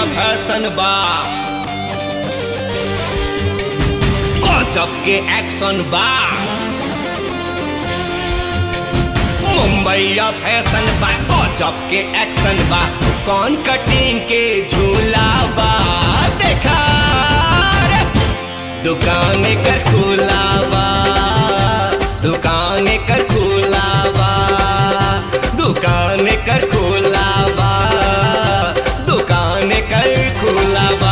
Fashion बा गजब के एक्शन बा मुंबईया फैशन बा गजब के एक्शन बा कौन कटिंग के झूला बा देखा रे। दुकान कर खुला बा दुकान कर खुला बा दुकान कर खुला बा दुकान कर खुला बा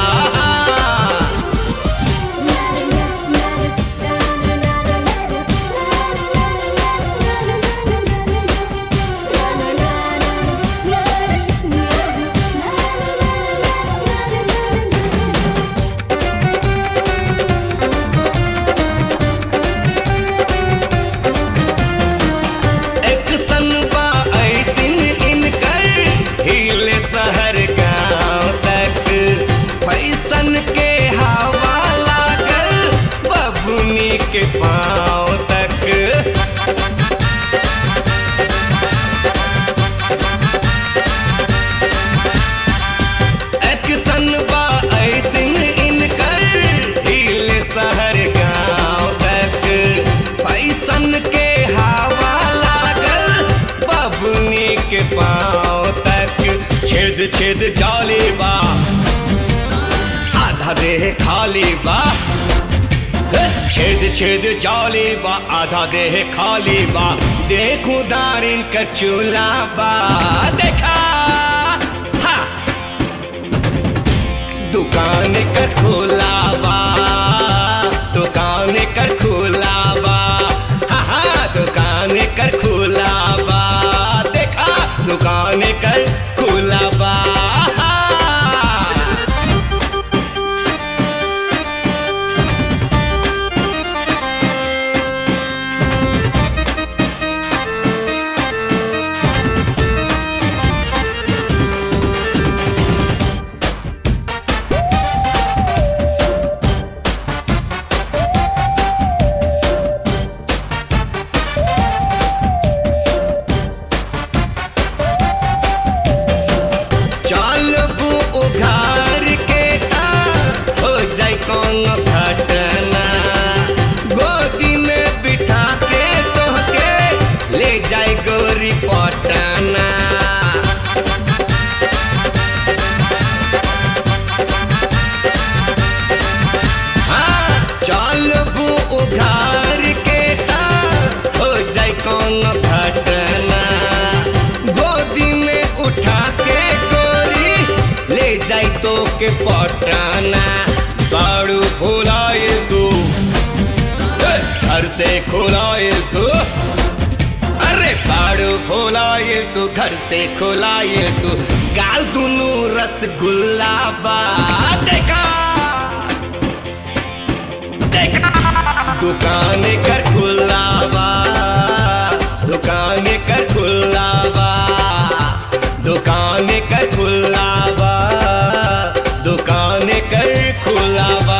एक सनबा ऐसिन इनकर हिल शहर गांव तक फैशन के हवा लागल बबुनी के पाँव तक एक सनबा ऐसिन इनकर हिल शहर गांव तक फैशन के हवा लागल बबुनी के पाँव तक छेद छेद जाली बा आधा देह खाली बा छेद छेद जाली बा आधा देह खाली बा देखू दारिन कर चूल्हा बा देखा हा दुकान कर खोला बा दुकान कर खोला बा हा हा दुकान कर खोला बा देखा दुकान कर खोला बा चलबू उघार के ता हो जाए कौन घटना गोदी में बिठा के तोहके ले जाए गोरी पटना हाँ चलबू उघार के ता हो जाए कौन घटना गोदी में उठा के गोरी ले जाई तो के पटाना बाड़ू फुलाए तू ए, घर से खुलाए तू अरे बाड़ू फुलाए तू घर से खुलाए तू गाल दुनू रसगुल्ला बा देखा देखा दुकान कर खुला बा दुकान कर खुला बा दुकान कर खुला बा दुकान कर खुला बा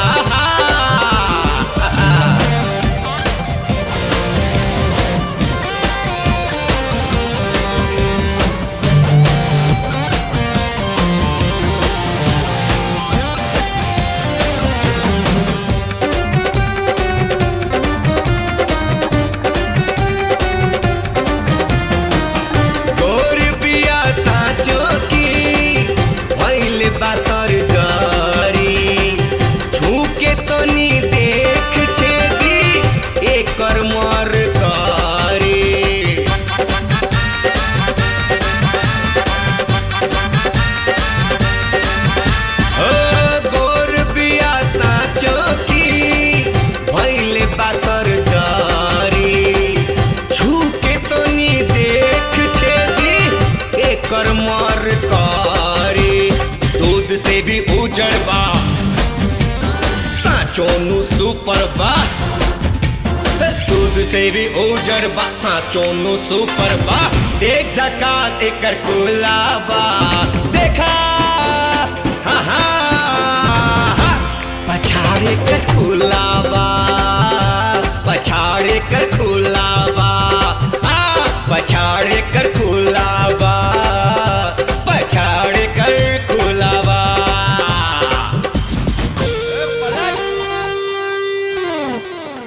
गोर बिया साँचो की भइल बासर जरी छूके तो नी देख छेदी एकर मर करी ओ गोर बिया साँचो की भइल बासर जरी छूके तो नी देख छेदी एकर मर करी दूध से भी उजड़ बा साचो नु सुपर बा दूध से भी उजड़ बा साचो नु सुपर बा देख झकास एकर कुला बा देखा हा हा